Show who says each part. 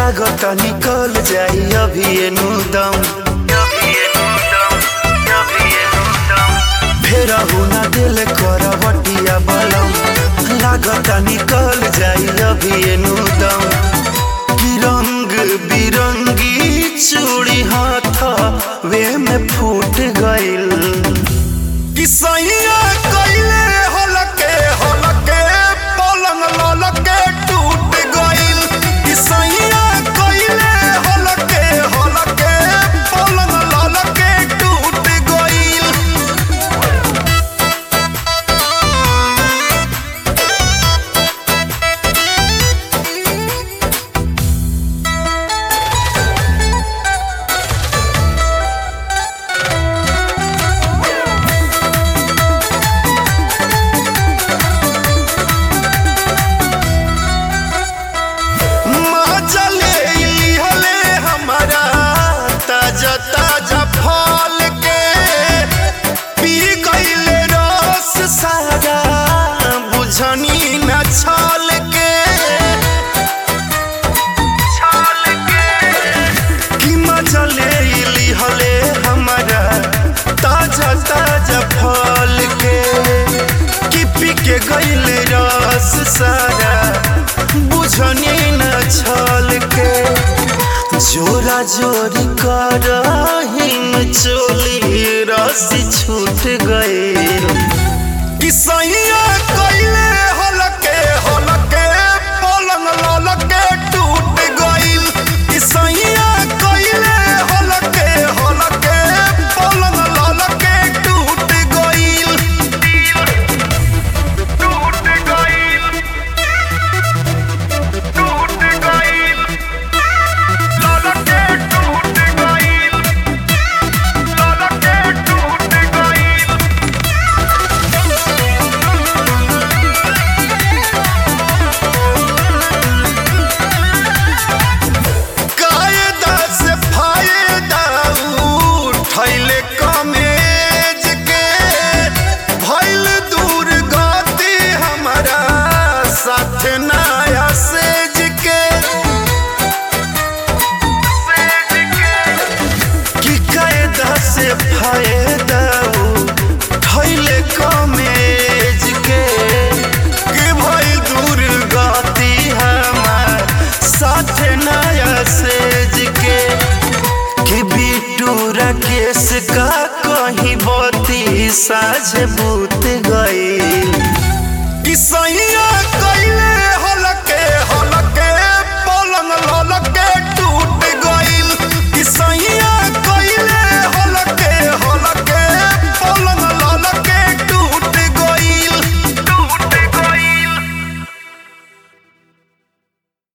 Speaker 1: लागत निकल जाई अभी एनु दम फेर हुना दिल कर बटिया बलम लागत निकल जाई अभी एनु दम कि रंग बिरंगी चूड़ी हाथ वे में फूट गइल कि सैया कइले हलके हलके पलंग ललके टूट गइल कि सैया कइले हलके हलके पलंग ललके टूट गइल मजले इहले हमारा ताजा ताजा फल के पी गइले रस सारा बुझनी न छल के छल के कि मजले इहले हमारा ताजा ताजा फल के कि पी के गइले रस सारा बुझनी न छल के जोरा जोरी कर हिम चोली रसी छूट गए कि सैया कइले हलके हलके पलंग ललके टूट गइल कि सैया कइले हलके हलके पलंग ललके टूट गइल टूट गइल टूट गइल ललके टूट गइल ललके टूट गइल कायदा से फायदा उठैले कमेज के भइल दूर गति हमारा साथ नया सेज के कि कायदा से फायदा उठैले कमेज के कि भइल दूर गति हमार साथ नया सेज के कि बिटू राकेश का कहीं बती साझ बू